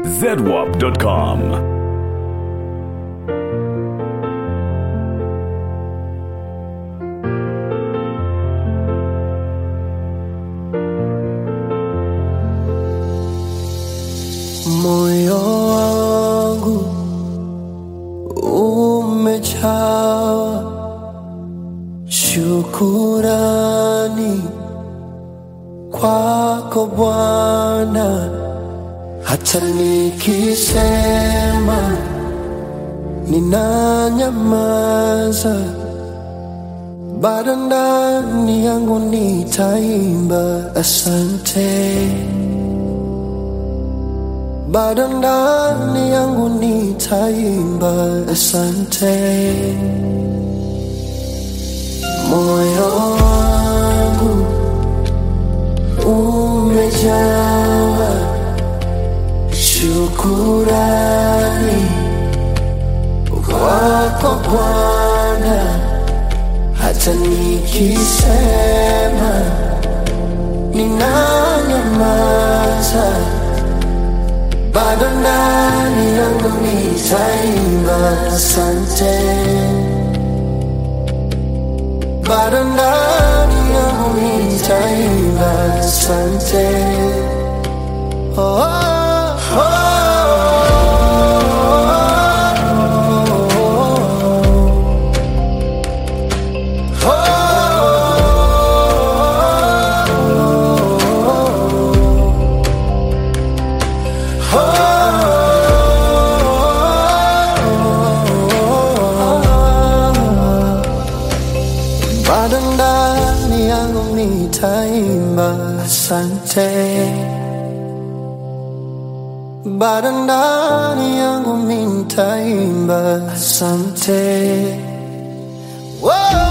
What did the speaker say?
zedwap.com. Moyo wangu umejawa shukurani kwako Bwana, hata nikisema ninanyamaza, bado ndani yangu nitaimba asante bado ndani yangu nitaimba asante. Moyo wangu umejawa shukurani kwako Bwana, hata nikisema ninanyamaza bado ndani yangu nitaimba asante, bado ndani yangu nitaimba asante. Oh, oh, oh, bado ndani yangu nitaimba asante, bado ndani yangu nitaimba asante. Whoa!